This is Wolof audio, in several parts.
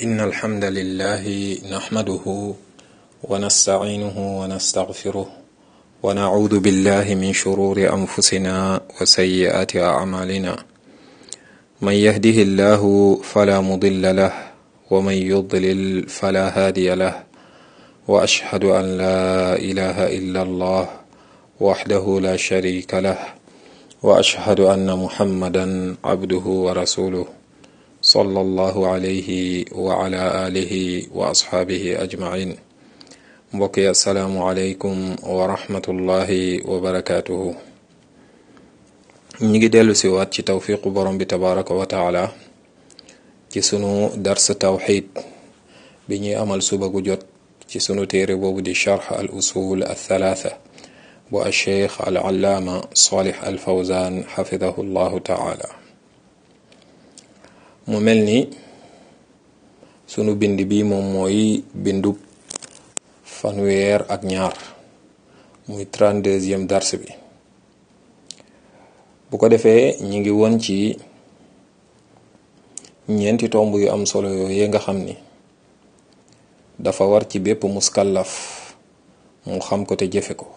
إن الحمد لله نحمده ونستعينه ونستغفره ونعوذ بالله من شرور أنفسنا وسيئات أعمالنا من يهده الله فلا مضل له ومن يضلل فلا هادي له وأشهد أن لا إله إلا الله وحده لا شريك له وأشهد أن محمدا عبده ورسوله صلى الله عليه وعلى آله وأصحابه أجمعين mbokk yi asalaamualeykum wa rahmatullahi wa barakaatuhu ñi ngi dellu si waat ci tawfiqu borom bi tabaraka wa taala ci sunu dars tawxid bi ñuy amal suba gu jot ci sunu téere boobu di charx al usul al thalaatha bu al cheikh al allaama salih al fawzan xafidahu llahu taala mu mel ni sunu bind bi moom mooy bindub fanweer ak ñaar muy trente-deuxième dars bi bu ko defee ñi ngi woon ci ñeenti tomb yu am solo yooyu nga xam ni dafa war ci bépp muskallaf mu xam ko te jëfe ko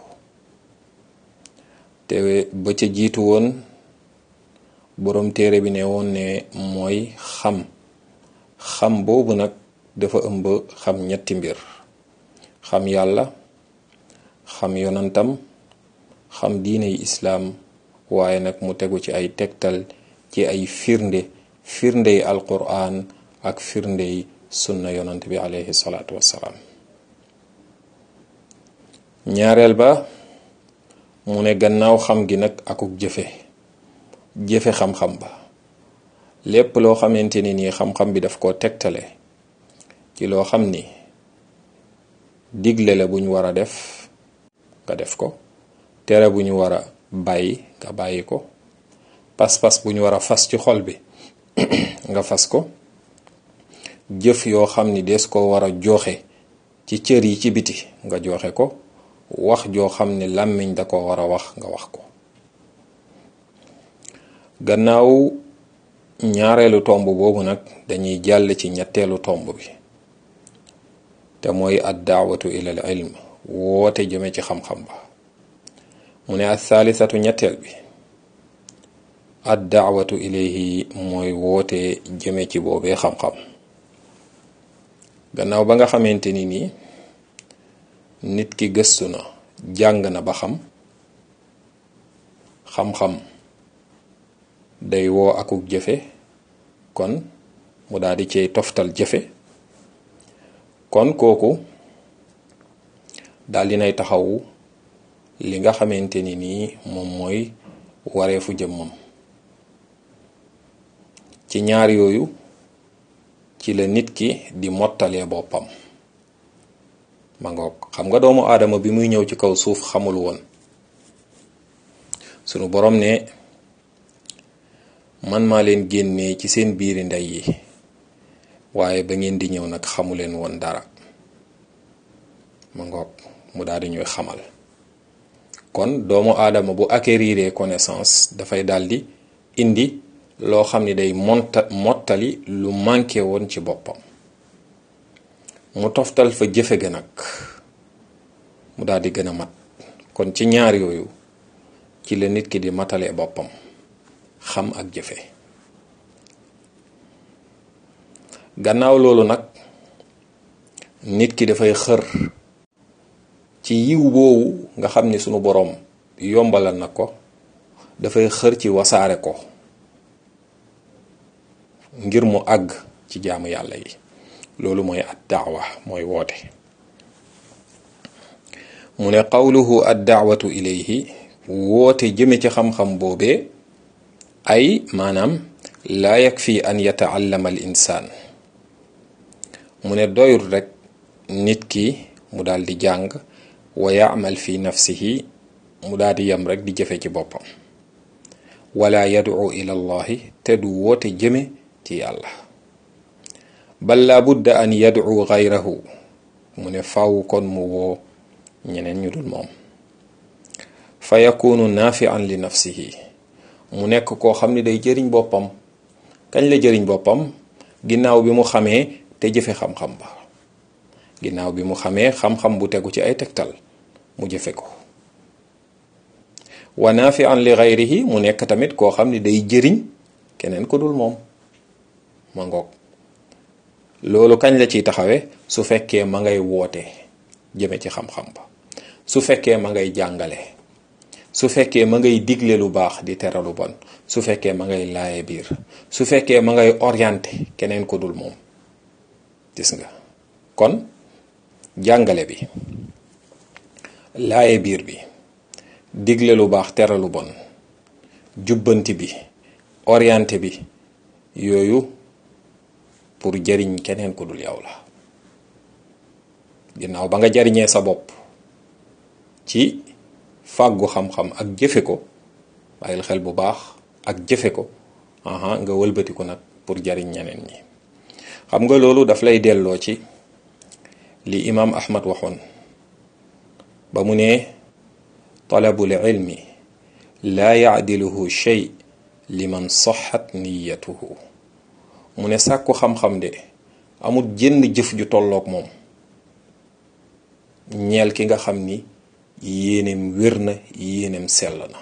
te ba ca jiitu woon boroom téere bi ne woon ne mooy xam xam boobu nag dafa ëmb xam ñetti mbir xam yàlla xam yonantam xam diiney islaam waaye nag mu tegu ci ay tegtal ci ay firnde firndey alquran ak firndey sunna yonant bi alayhi salaatu wassalaam ñaareel ba mu ne gannaaw xam gi nag akuk jëfe jëfe xam-xam ba lépp loo xamante ni nii xam-xam bi daf koo tegtale ci loo xam ni digle la bu ñu war a def nga def ko tere bu ñu war a bàyyi nga bàyyi ko pas-pas bu ñu war a fas ci xol bi nga fas ko jëf yoo xam ni des ko war a joxe ci cër yi ci biti nga joxe ko wax joo xam ni làmmiñ da ko war a wax nga wax ko gannaaw ñaareelu tomb boobu nag dañuy jàll ci ñetteelu tomb bi te mooy ad daawatu ila al ilm woote jëme ci xam-xam ba mu ne al thaalisatu ñetteel bi ad daawatu ilayhi mooy woote jëme ci boobee xam-xam gannaaw ba nga xamante ni nii nit ki gëstu na jàng na ba xam xam-xam day woo akuk jëfe kon mu daal di cay toftal jëfe kon kooku daal dinay taxawu li nga xamante ni nii moom mooy wareefu jëmmam ci ñaar yooyu ci la nit ki di mottalee boppam ma ngoog xam nga doomu aadama bi muy ñëw ci kaw suuf xamul woon sunu borom ne man maa leen génnee ci seen biiri ndey yi waaye ba ngeen di ñëw nag xamu leen woon dara ma ngoog mu daal di ñuy xamal kon doomu aadama bu acquérir connaissance dafay daldi indi loo xam ni day monta mottali lu manqué woon ci boppam mu toftal fa jëfe ga nag mu daal di gën a mat kon ci ñaar yooyu ci la nit ki di matalee boppam xam ak jëfe gannaaw loolu nag nit ki dafay xër ci yiw boobu nga xam ni sunu boroom yombalal na ko dafay xër ci wasaare ko ngir mu àgg ci jaamu yàlla yi loolu mooy ad daawa mooy woote mu ne qawluhu ad daawatu ilayhi woote jëme ci xam-xam boobee ay maanaam laa yakfi an yataallama al insaan mu ne doyul rekk nit ki mu daal di jàng wa yaamal fi nafsihi mu daal di yem rek di jëfe ci boppam wala yad'u ila allahi te du woote jëme ci yàlla bal la budda an yad'u gayrahu mu ne faw kon mu woo ñeneen ñu dul moom fa yakunu naafian li nafsihi mu nekk koo xam ni day jëriñ boppam kañ la jëriñ boppam ginnaaw bi mu xamee te jëfe xam-xam ba ginnaaw bi mu xamee xam-xam bu tegu ci ay tegtal mu jëfe ko wa nafian li gayrihi mu nekk tamit koo xam ni day jëriñ keneen ko dul moom ma ngoog loolu kañ la ciy taxawe su fekkee ma ngay woote jëme ci xam-xam ba su fekkee ma ngay jàngale su fekkee ma ngay digle lu baax di tere lu bon su fekkee ma ngay laaye biir su fekkee ma ngay orienté keneen ko dul moom gis nga kon jàngale bi laaye biir bi digle lu baax tere lu bon jubbanti bi orienté bi yooyu pour jariñ keneen ku dul yow la ginnaaw ba nga jariñee sa bopp ci fàggu xam-xam ak jëfe ko bàyyil xel bu baax ak jëfe ko aha nga wëlbatiku nag pour jariñ ñeneen ñi xam nga loolu daf lay delloo ci li imaam ahmad waxoon ba mu ne talabul ilmi laa yaadiluhu shay liman saxat niyatuhu mu ne sàkku xam-xam de amul jënn jëf ju tolloog moom ñeel ki nga xam ni yéeneem wér na yéeneem sell na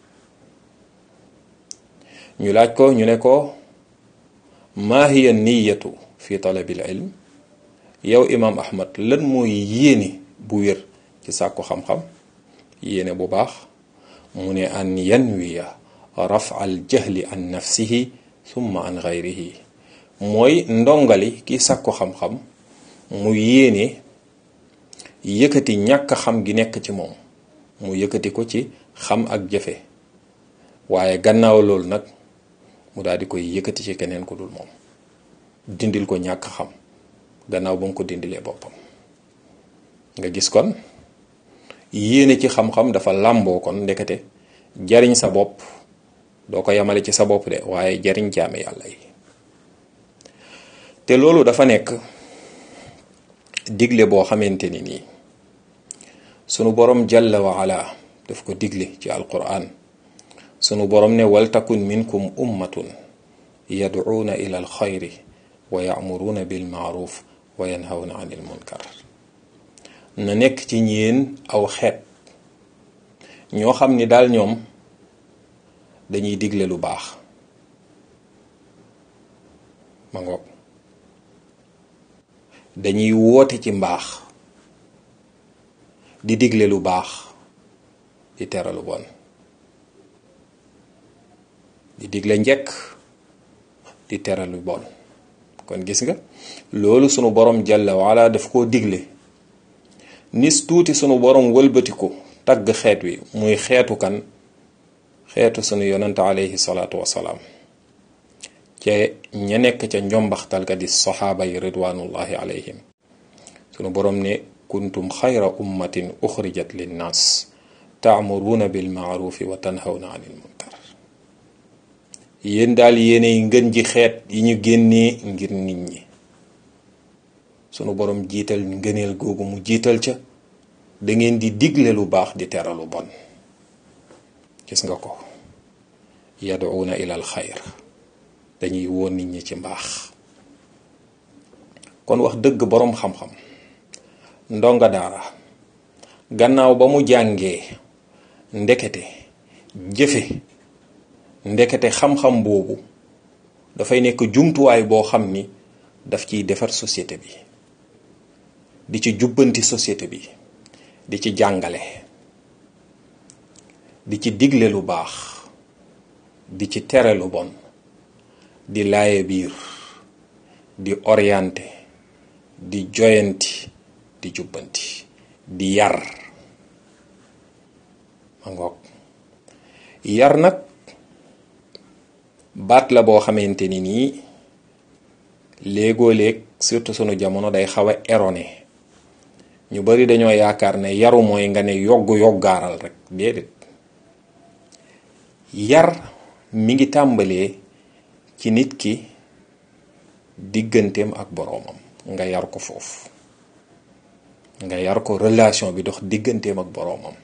ñu laaj ko ñu ne ko maa hiya niyatu fi talabil ilm yow imaam ahmad lan mooy yéene bu wér ci sàkku xam-xam yéene bu baax mu ne an yanwiya rafa al jahli an nafsihi thumma an gayrihi mooy ndongali ki sàkku xam-xam mu yéene yëkkati ñàkk xam gi nekk ci moom mu yëkkati ko ci xam ak jëfe waaye gannaaw loolu nag mu daal di koy yëkkati ci keneen ku dul moom dindil ko ñàkk xam gannaaw ba mu ko dindilee boppam nga gis kon yéene ci xam-xam dafa làmboo kon ndekete jariñ sa bopp doo ko yamale ci sa bopp de waaye jariñ jaame yàlla yi te loolu dafa nekk digle boo xamante ni nii sunu borom jalla wa ala daf ko digle ci alquran sunu borom ne waltakun minkum ummatun yad'uuna ila alxayri wa ya'muruuna bil ma'ruf wa yanhawna anil munkar na nekk ci ñeen aw xeet ñoo xam ni daal ñoom dañuy digle lu baax ma ngoog dañuy woote ci mbaax di digle lu baax di tere lu bon di digle njekk di tere lu bon kon gis nga loolu sunu borom jalla wala daf koo digle nis tuuti sunu borom wëlbatiku tagg xeet wi muy xeetu kan xeetu sunu yonante alayhi salaatu wasalaam ca ña nekk ca njombaxtal ga di saxaaba yi ridwanullahi alayhim sunu borom ne kuntum xayra ummatin uxrijat linnaas taamuruuna bil maarufi wa tanhawna anil munkar yéen daal yéenay ngën ji xeet yi ñu génnee ngir nit ñi sunu borom jiital ngëneel googu mu jiital ca da ngeen di digle lu baax di tere lu bon gis nga ko yaduuna ilal xayr dañuy woon nit ñi ci mbaax kon wax dëgg boroom xam-xam ndonga daara gannaaw ba mu jàngee ndekete jëfe ndekete xam-xam boobu dafay nekk jumtuwaay boo xam ni daf ciy defar société bi di ci jubbanti société bi di ci jàngale di ci digle lu baax di ci tere lu bon di laaye biir di orienté di joyanti di jubbanti di yar ma ngoog yar nag baat la boo xamante ni nii léegoo léeg surtout sunu jamono day xaw a erroné ñu bari dañoo yaakaar ne yaru mooy nga ne yogg yoggaaral rek déedéet yar mi ngi tàmbalee ci nit ki digganteem ak boroomam nga yar ko foofu nga yar ko relation bi dox digganteem ak boroomam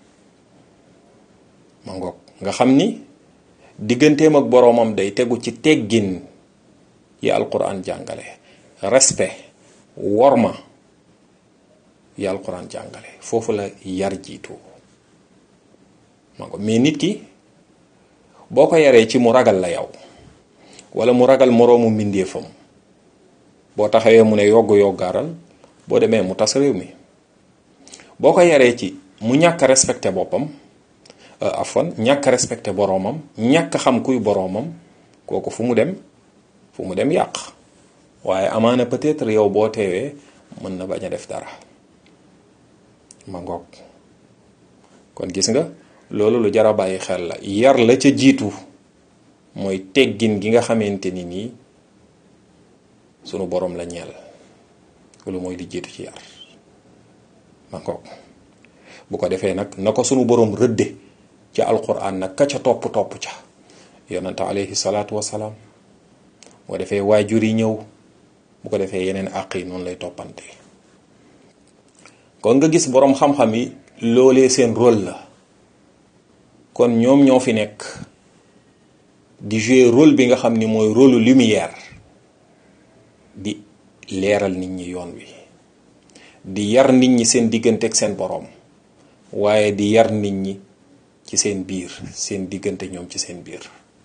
ma ngoog nga xam ni digganteem ak boroomam day tegu ci teggin yi alquran jàngale respect worma yi alquran jàngale foofu la yar jiitu ma ko mais nit ki boo ko yaree ci mu ragal la yow wala mu ragal moroomu mbindeefam boo taxawee mu ne yogg yoggaaral boo demee mu tas réew mi boo ko yaree ci mu ñàkk respecté boppam afon ñàkk respecté boroomam ñàkk xam kuy boroomam kooku fu mu dem fu mu dem yàq waaye amaana peut-être yow boo teewee mën na bañ a def dara ma ngoog kon gis nga loolu lu jar a bàyyi xel la yar la ca jiitu mooy teggin gi nga xamante ni nii sunu boroom la ñeel loolu mooy li jiitu ci yar ma ngoog bu ko defee nag na ko sunu boroom rëdde ci alquran nag ka ca topp topp ca yonante alayhi salaatu wasalaam bu ko defee waajur yi ñëw bu ko defee yeneen àq yi noonu lay toppante kon nga gis boroom xam-xam yi loolee seen rôle la kon ñoom ñoo fi nekk di jouer rôle bi nga xam ni mooy rôle lumière di leeral nit ñi yoon wi di yar nit ñi seen diggante ak seen boroom waaye di yar nit ñi ci seen biir seen diggante ñoom ci seen biir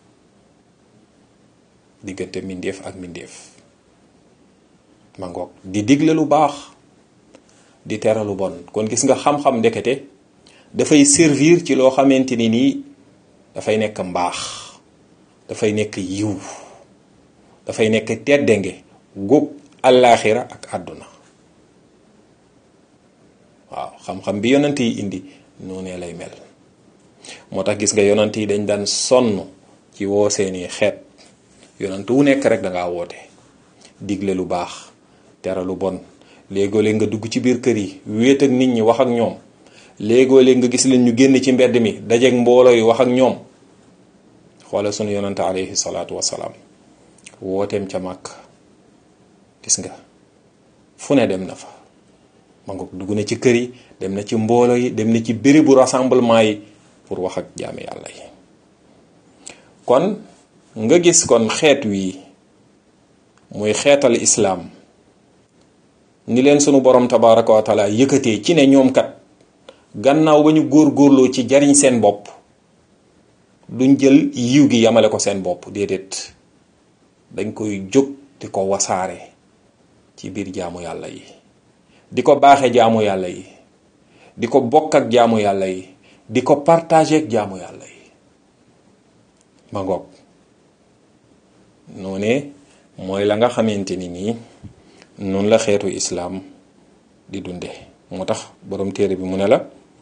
diggante mbindeef ak mbindeef ma ngoog di digle lu baax di tere lu bon kon gis nga xam-xam ndekete dafay servir ci loo xamante ni nii dafay nekk mbaax dafay nekk yiw dafay nekk teddange gug àllaaxira ak àdduna waaw xam-xam bi yonent yi indi noonee lay mel moo tax gis nga yonent yi dañ daan sonn ci woo seeni xeet yonent wu nekk rek dangaa woote digle lu baax tere lu bon léegoo-léeg nga dugg ci biir kër yi wéet ak nit ñi wax ak ñoom léegoo-léeg nga gis leen ñu génn ci mbedd mi dajeeg mbooloo yi wax ak ñoom xoolal sunu yonante alayhi salaatu wasalaam wooteem ca màkk gis nga fu ne dem na fa ma nga dugg na ci kër yi dem na ci mbooloo yi dem na ci bérébu rassemblement yi pour wax ak jaami yàlla yi kon nga gis kon xeet wi muy xeetal islaam ni leen sunu borom tabaraka wa taala yëkkatee ci ne ñoom kat gannaaw ba ñu góor-góorloo ci jariñ seen bopp duñ jël yiw gi yamale ko seen bopp déedéet dañ koy jóg di ko wasaare ci biir jaamu yàlla yi di ko baaxe jaamu yàlla yi di ko bokk ak jaamu yàlla yi di ko partager ak jaamu yàlla yi ma ngoog noone mooy la nga xamante ni nii noonu la xeetu islaam di dunde moo tax boroom téere bi mu ne la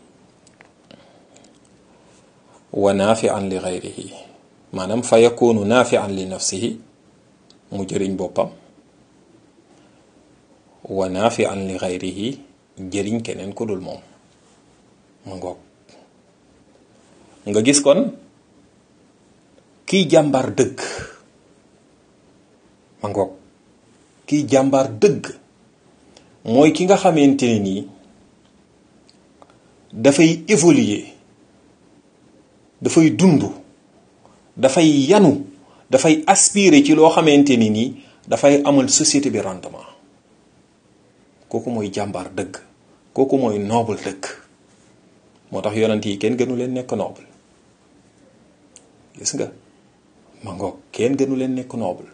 wa naafian li gayrihi maanaam fa yakunu naafian li nafsihi mu jëriñ boppam wa naafian li gayrihi jëriñ keneen ku dul moom ma ngoog nga gis kon kiy jàmbaar dëgg ma ngoog kiy jàmbaar dëgg mooy ki nga xamante ne nii dafay évoluer dafay dund dafay yanu dafay aspirer ci loo xamante ni nii dafay amal société bi rendement kooku mooy jàmbaar dëgg kooku mooy noble dëgg moo tax yonent yi kenn gënu leen nekk noble gis nga ma ngoog kenn gënu leen nekk noble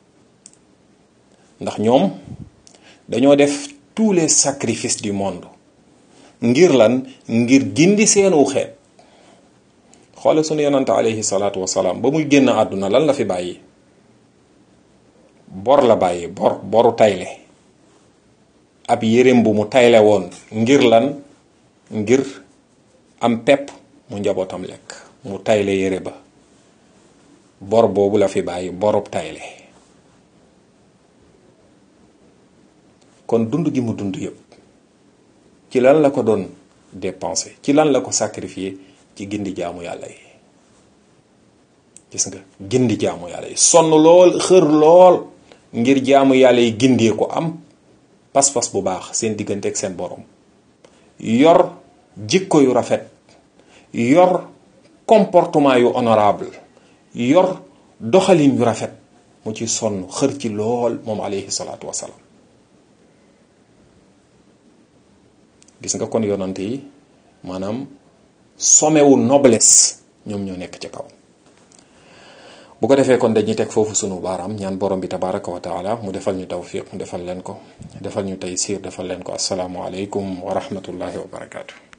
ndax ñoom dañoo def tous les sacrifices du monde ngir lan ngir gindi seenu xeet xoole sunu yonante alayhi salaatu wasalaam ba muy génn àdduna lan la fi bàyyi bor la bàyyi bor boru tayle ab yéreem bu mu tayle woon ngir lan ngir am pepp mu njabootam lekk mu tayle yére ba bor boobu la fi bàyyi borub tayle kon dund gi mu dund yépp ci lan la ko doon dépenser ci lan la ko sacrifier ci gindi jaamu yàlla yi gis nga gindi jaamu yàlla yi sonn lool xër lool ngir jaamu yàlla yi gindee ko am pas-pas bu baax seen diggante ak seen borom yor jikko yu rafet yor comportement yu honorable yor doxalin yu rafet mu ci sonn xër ci lool moom alayhi salaatu wasalaam gis nga kon yonant yi maanaam somewu noblesse ñoom ñoo nekk ci kaw bu ko defee kon dañuy teg foofu sunu baaraam ñaan borom bi tabaraka wa taala mu defal ñu tawfiq mu defal leen ko defal ñu taysir defal leen ko asalaamualeykum wa rahmatullahi wa barakaatu.